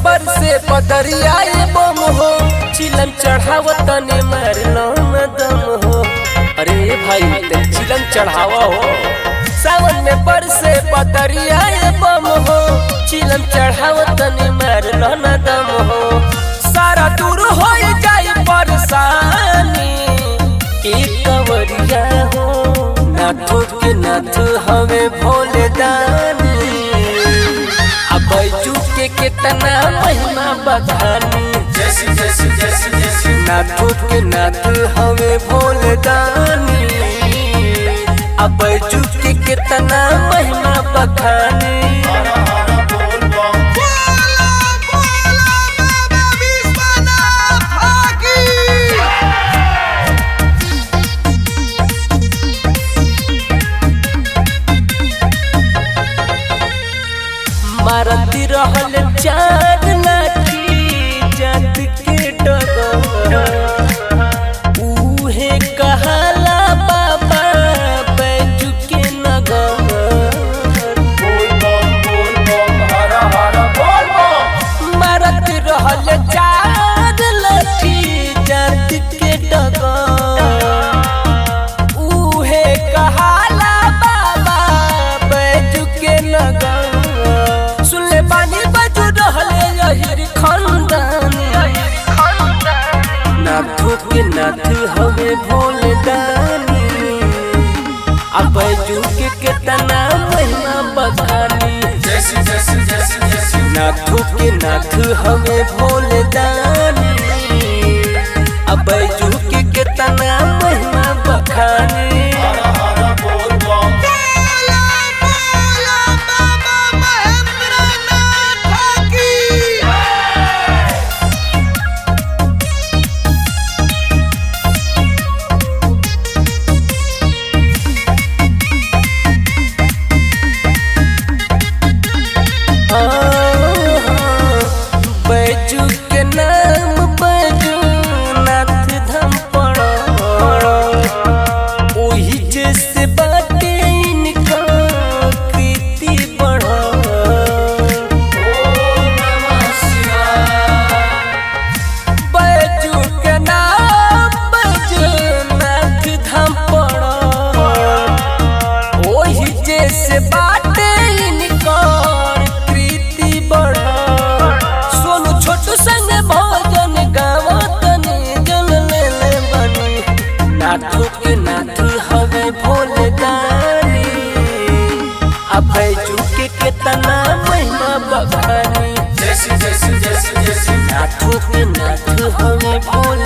पर से पदरिया बम हो चिलम चढ़ाव तने मारलो न दम हो अरे भाई ते चिलम चढ़ावा हो सावन में पर से पदरिया बम हो चिलम चढ़ाव तने मारलो न दम हो सारा दूर हो जाई परेशानी एक कवरिया हो नाथो के नाथ हवे भोले दानी अब बैजू के कितना महिमा बखानी जैसी जैसी जैसी जैसी नाथो के नाथ हवे भोले दानी अब बैजू के कितना महिमा बखानी हरा हरा बोल बम बोला बोला बाबा विश्वनाथ की मारती रहल चार लाठी जात के डगर उहे कहाला बाबा बैजू के नगर बोल बम बोल बम हरा हरा बोल बम मारत रहल चार लाठी जात के डगर उहे कहाला बाबा बैजू के नगर सुनले बानी बजू रहले यही खंदानी नाथो के नाथ हवे भोले दानी अब बैजू के कितना महिमा बखानी जैसी जैसी जैसी जैसी नाथो के नाथ हवे भोले दानी अब बैजू के कितना महिमा बखानी हरा हरा बोल बम बोला बोला बाबा महेंद्रनाथ की बैजू के नाम बैजू नाथ धाम पड़ो ओही जैसे बाटे इनका कृति बढ़ो ओम नमः शिवाय बैजू के नाम बैजू नाथ धाम पड़ो ओही जैसे बाटे इनका कृति बढ़ो सोनू छोटू संग भोजन गावतनी जल ले ले बनी नाथो के नाथ हवे भोले दानी अब बैजू के कितना महिमा बखानी जैसी जैसी जैसी जैसी नाथो के नाथ हवे भोले